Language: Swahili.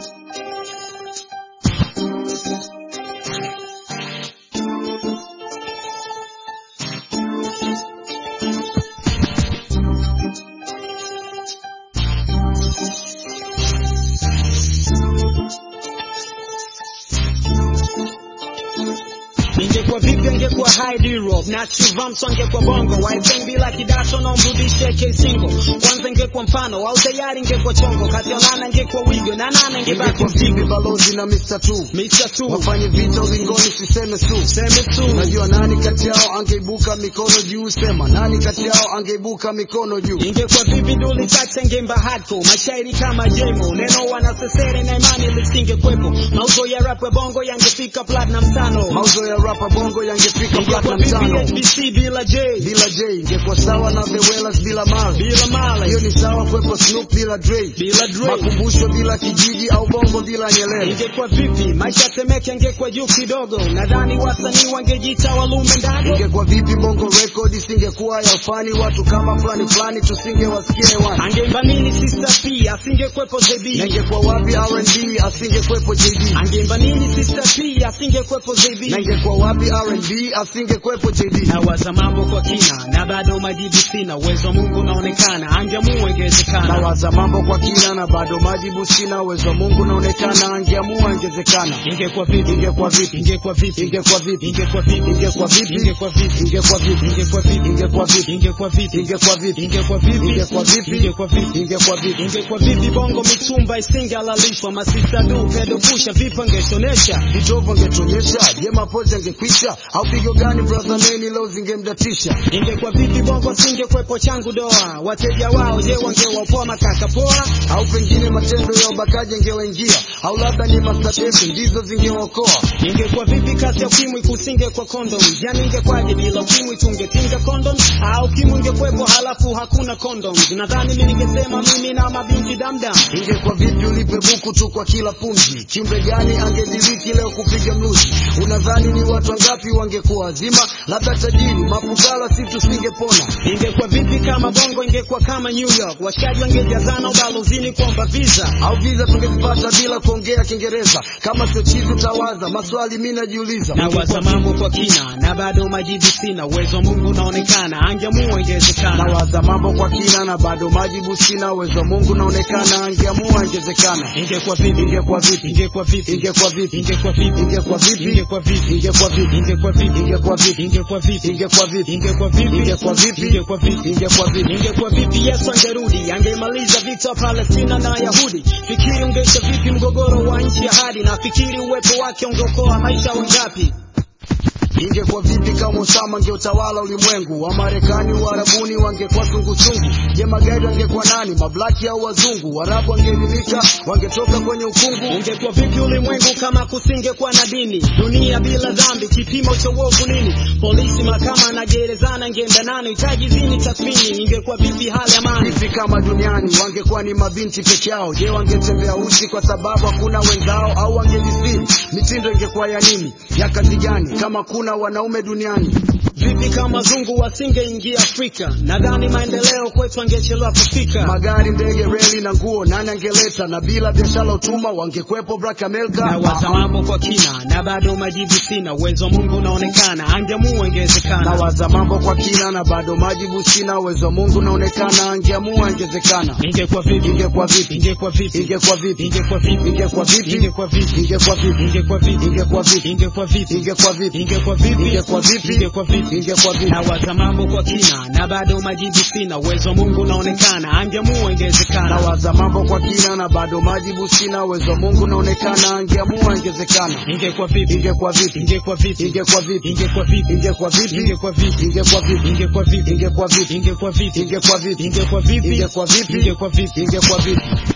Ingekuwa vipi angekuwa high D-Rob na Chivamso angekuwa bongo Waipen bila kidato na umrudishe K-Singo Kwanza ingekuwa mfano au tayari ingekuwa chongo Kati ya Lana ingekuwa wigo na Nana ingebaki Ingekuwa vipi balozi na Mr. Two Mr. Two wafanye vita ulingoni, siseme su. Seme tu Unajua nani kati yao angeibuka mikono juu? Sema nani kati yao angeibuka mikono juu? Ingekuwa vipi Dully Sykes angeimba hardcore mashairi kama Jemo neno wanasesere na imani lisingekwepo mauzo ya rap ya bongo yangefika platinum tano Mauzo ya rapa bongo yangefika ingekuwa platinum vipi tano HBC bila J bila J, ingekuwa sawa na The Wellers bila Mal. bila Male Hiyo ni sawa kwepo Snoop bila Dre, bila Dre makumbusho bila kijiji au bongo bila Nyerere. ingekuwa vipi maisha temeke angekuwa juu kidogo nadhani wasanii wangejiita walume ndago Ingekuwa vipi bongo record isingekuwa ya ufani, watu kama fulani fulani tusingewasikia hewani. angeimba nini sister p asingekwepo Na zb ingekuwa wapi R&B asingekwepo JD? angeimba nini sister p asingekwepo zb Na ingekuwa wapi R&B asingekwepo JD? nawaza mambo kwa kina na bado majibu sina uwezo wa mungu unaonekana angeamua ingewezekana Nawaza mambo kwa kina na bado majibu sina, uwezo wa Mungu unaonekana, angeamua ingezekana. ingekuwa vipi Ingekuwa vipi? ingekuwa vipi Ingekuwa vipi? ingekuwa vipi Ingekuwa vipi? ingekuwa vipi Ingekuwa vipi? ingekuwa vipi Ingekuwa vipi? ingekuwa vipi Ingekuwa vipi? ingekuwa vipi Ingekuwa vipi? ingekuwa vipi Ingekuwa vipi? ingekuwa vipi bongo mitumba isingehalalishwa masista du pedo pusha vipo ngeshonesha Vitovu angetuonyesha, je, mapozi angekwisha? Au pigo gani brother neni leo zingemdatisha? ingekuwa vipi bongo singekwepo changu doa wateja wao je wangewapoa makaka poa Au pengine matendo ya ubakaji angewaingia, au labda ni mastatefu ndizo zingeokoa. ingekuwa vipi kati ya ukimwi kusinge kwa kondom yani ingekwaje bila ukimwi tungepinga kondom au ukimwi ingekwepo halafu hakuna kondom nadhani mi ningesema mimi na mabinti damdam Ingekuwa vipi ulipe buku tu kwa kila pumzi? Kiumbe gani angediriki leo kupiga mluzi? Unadhani ni watu wangapi wangekuwa wazima? Labda tajiri, mafukara, si tusingepona. ingekuwa vipi kama bongo ingekuwa kama new york washikaji wangejazana ubalozini kuomba visa au visa tungezipata bila kuongea Kiingereza. Kama sio chizi utawaza maswali, mi najiuliza. nawaza mambo kwa kina na bado majibu sina uwezo wa mungu unaonekana angeamua ingewezekana Nawaza mambo kwa kina na bado majibu sina, uwezo wa Mungu unaonekana, angeamua ingezekana. ingekuwa vipi Ingekuwa vipi? ingekuwa vipi Ingekuwa vipi? ingekuwa vipi Ingekuwa vipi? ingekuwa vipi Ingekuwa vipi? ingekuwa vipi Ingekuwa vipi? ingekuwa vipi Ingekuwa vipi? ingekuwa vipi Ingekuwa vipi? ingekuwa vipi Ingekuwa vipi? ingekuwa vipi yesu angerudi angemaliza vita wa palestina na wayahudi fikiri ungeisha vipi mgogoro wa nchi ya hadi na fikiri uwepo wake ungeokoa maisha wangapi Ingekuwa vipi kama Osama angeutawala ulimwengu? Wa Marekani, Uarabuni wangekuwa sungusungu. Je, magaidi wangekuwa nani? Mablaki au wazungu? Waarabu wangeelimika, wangetoka kwenye ukungu. ungekuwa vipi ulimwengu kama kusingekuwa na dini dunia bila dhambi kipimo cha uovu nini polisi mahakama na gerezana ngeenda nani hitaji zini tathmini ingekuwa vipi hali ya amani Vipi kama duniani wangekuwa ni mabinti peke yao? Je, wangetembea uchi kwa sababu hakuna wenzao, au wangejisiri? Mitindo ingekuwa ya nini, ya kazi gani, kama kuna wanaume duniani? vipi kama zungu wasingeingia afrika nadhani maendeleo kwetu angechelewa kufika Magari, ndege, reli na nguo, nani angeleta? Na bila biashara utuma, wangekwepo Black America. nawaza mambo kwa kina na bado majibu sina uwezo wa mungu unaonekana angeamua ingewezekana Nawaza mambo kwa kina na bado majibu sina, uwezo wa Mungu unaonekana, angeamua ingezekana. ingekuwa vipi Ingekuwa vipi? ingekuwa vipi Ingekuwa vipi? ingekuwa vipi Ingekuwa vipi? ingekuwa vipi Ingekuwa vipi? ingekuwa vipi Ingekuwa vipi? ingekuwa vipi Ingekuwa vipi? ingekuwa vipi Ingekuwa vipi? ingekuwa vipi Ingekuwa vipi? nawaza mambo kwa kina na bado majibu sina uwezo wa mungu unaonekana angeamua ingewezekana Nawaza mambo kwa kina na bado majibu sina, uwezo wa Mungu unaonekana, angeamua ingezekana. ingekuwa vipi Ingekuwa vipi? ingekuwa vipi Ingekuwa vipi? ingekuwa vipi Ingekuwa vipi? ingekuwa vipi Ingekuwa vipi? ingekuwa vipi Ingekuwa vipi? ingekuwa vipi Ingekuwa vipi? ingekuwa vipi Ingekuwa vipi? ingekuwa vipi Ingekuwa vipi?